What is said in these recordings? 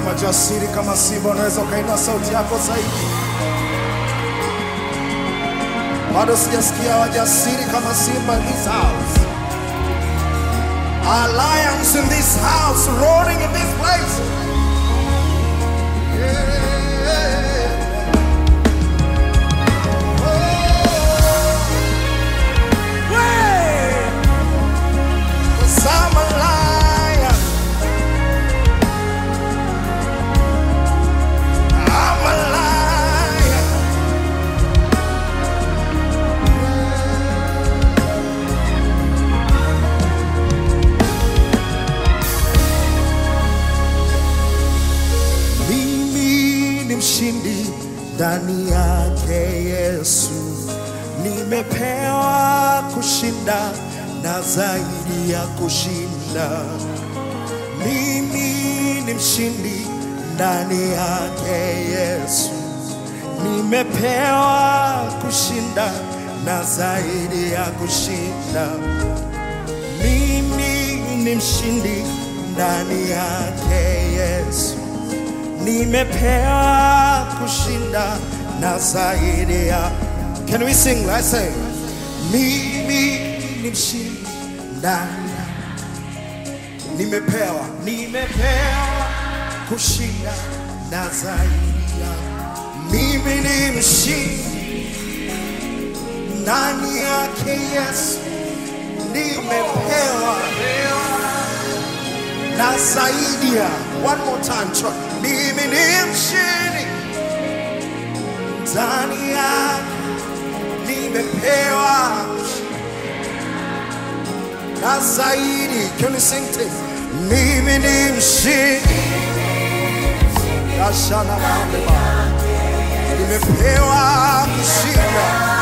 wajasiri kama simba, unaweza ukainua sauti yako zaidi. Bado sijasikia wajasiri kama simba in this house. Our lions in this house, roaring in this place. Yeah. Oh. Way. 'Cause I'm a lion. I'm a lion. Mimi ni mshindi ndani yake Yesu, nimepewa kushinda na zaidi ya kushinda. Mimi ni mshindi ndani yake Yesu, nimepewa kushinda na zaidi ya kushinda. Mimi ni mshindi ndani yake Yesu, nimepewa kushinda na zaidi ya. Can we sing? Let's say, mimi ni mshindi ndani ya nimepewa nimepewa kushinda na zaidi ya mimi ni mshindi ndani yake Yesu nimepewa na zaidi ya one more time try. mimi ni mshindi ndani yake nimepewa na zaidi can you sing this mimi ni mshindi Ashana Mahamba. nimepewa kushinda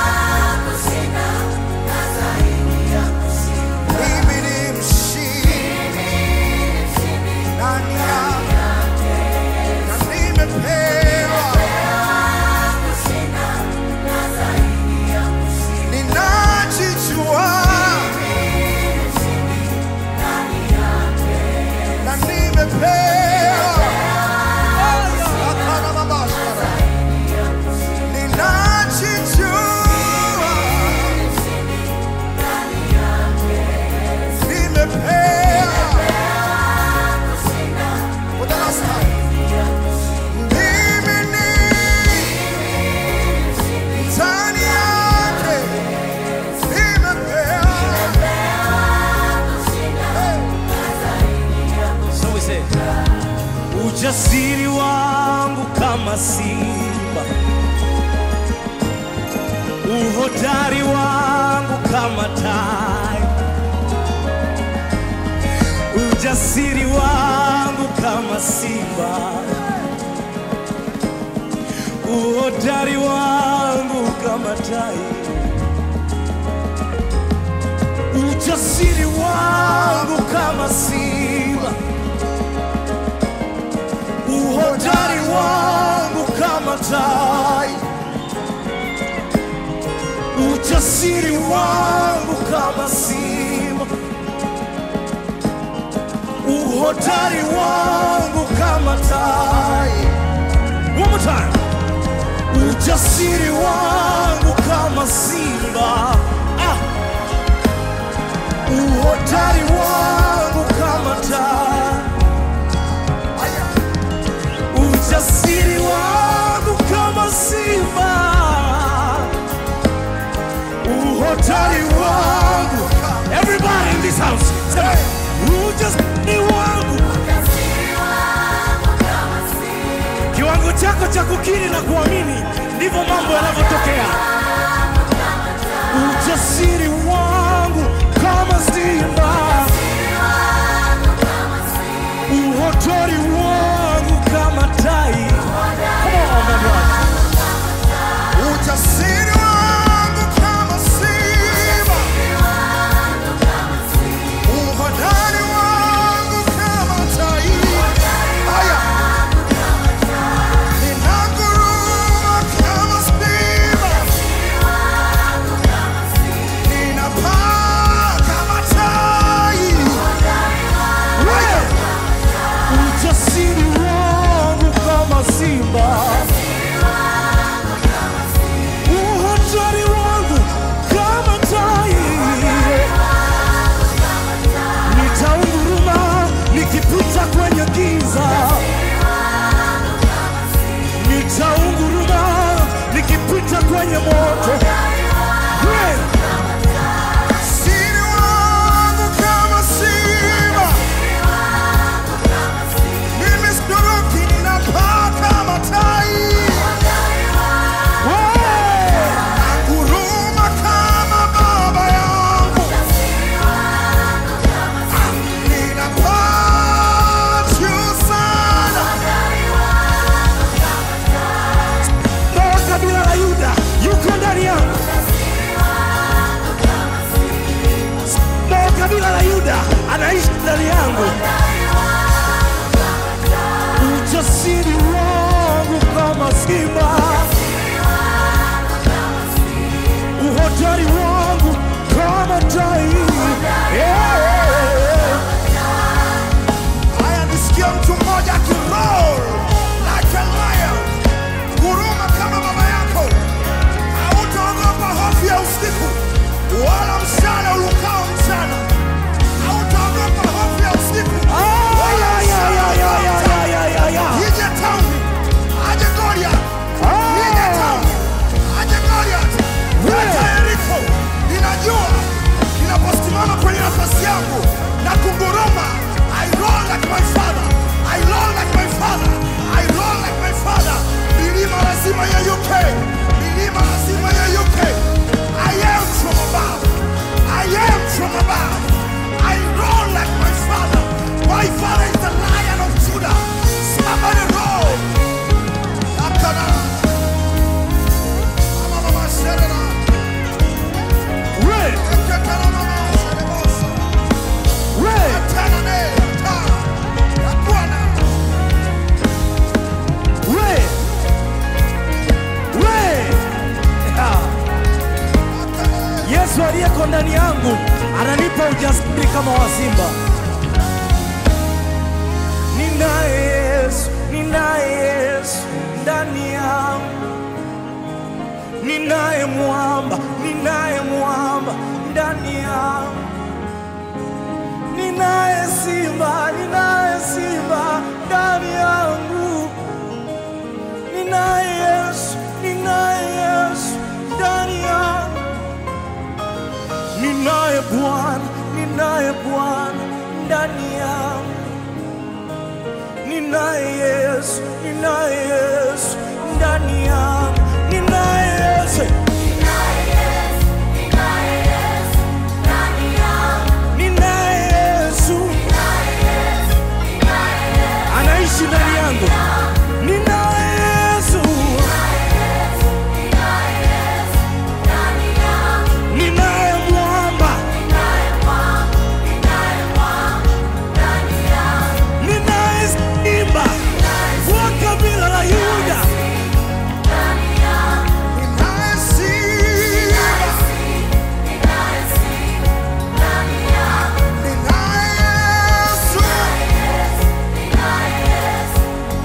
mimi ni mshindi ndani yake na nimepewa ninajijua na nimepewa Hapana mabashara. Ninajijua nimepewa For the last time. Mimi ni ndani yake nimepewa So we say, ujasiri wangu kama simba, uhodari wangu kama tai, ujasiri wangu kama simba, uhodari wangu kama tai, ujasiri wangu kama simba uhodari wangu kama tai, ujasiri wangu kama simba, uhodari wangu kama tai. One more time. Ujasiri wangu kama simba, ah. uhodari wangu kama tai ujasiri wangu kama simba, uhodari wangu. Everybody in this house, say, ujasiri wangu, kiwango chako cha kukiri na kuamini, ndivyo mambo yanavyotokea. Ujasiri wangu kama simba, uhodari wangu kama tai. Come on, my brother. Ujasiri wangu kama simba, uhodari wangu kama tai. Haya, ninanguruma kama simba. yuko ndani yangu ananipa ujasiri kama wa simba. Ninaye Yesu, ninaye Yesu ndani yangu, ninaye mwamba, ninaye mwamba ndani yangu, ninaye simba, ninaye simba ndani yangu, ninaye Yesu, ninaye Yesu ndani yangu, ninaye Bwana, ninaye Bwana ndani yangu ninaye Yesu, ninaye Yesu ndani yangu, ninaye Yesu, ninaye Yesu anaishi ndani yangu, ninaye Yesu, ninaye mwamba, ninaye simba wa kabila la Yuda, Ninaye simba, ninaye Yesu,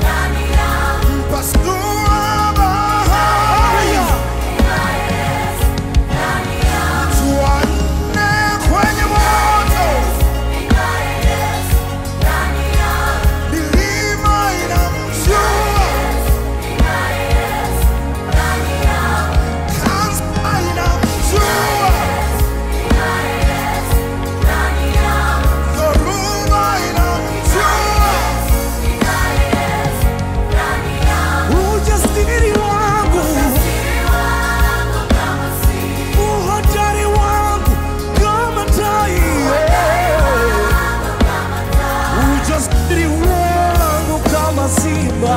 mpasua bahari, mtu wa nne kwenye moto, milima inamjua, kansa inamjua, dhoruba inamjua. ujasiri wangu, uhodari wangu kama tai, ujasiri wangu kama simba,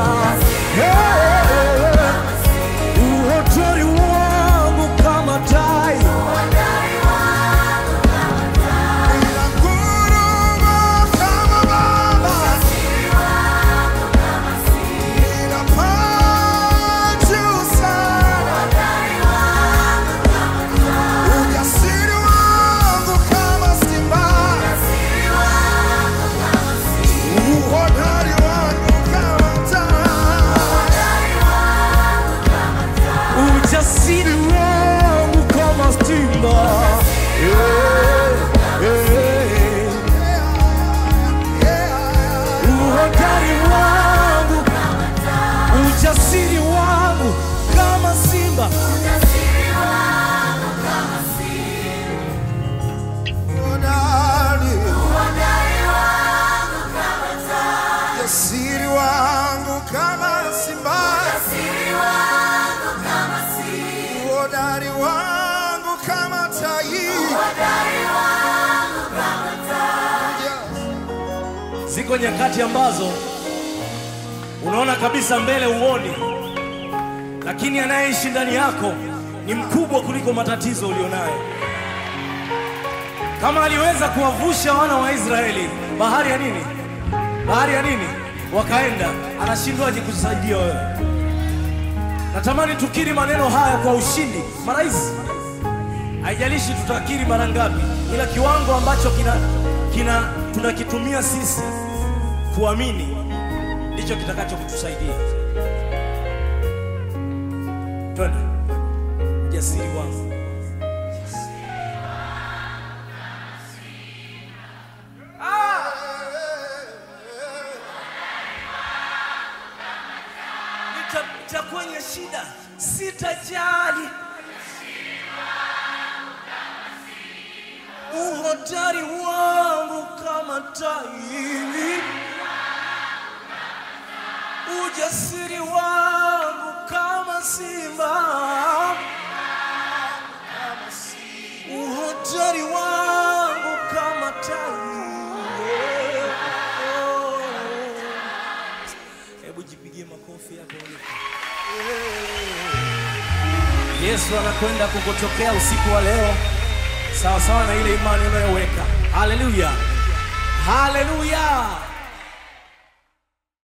uhodari wangu kama tai. Ninanguruma kama baba, ninapaa juu sana. Ujasiri wangu kama simba, uhodari wangu kama tai. ujasiri wangu kama simba Eh, eh, uhodari wangu ujasiri wangu kama simba Uhodari, ujasiri wangu kama simba, uhodari wangu kama tai. ziko nyakati ambazo unaona kabisa mbele uoni lakini anayeishi ndani yako ni mkubwa kuliko matatizo ulionayo kama aliweza kuwavusha wana wa israeli bahari ya nini bahari ya nini wakaenda anashindwaje kusaidia wewe natamani tukiri maneno haya kwa ushindi marahisi haijalishi tutakiri mara ngapi ila kiwango ambacho kina, kina tunakitumia sisi kuamini ndicho kitakacho kutusaidia twende ujasiri wangu nitapita kwenye shida sitajali uhodari wangu kama tai, ujasiri wangu kama simba, uhodari wangu kama tai. Hebu jipigie makofi yako ulipo. Yesu anakwenda kukutokea usiku wa leo sawa sawa na ile imani unayoweka. Haleluya, haleluya.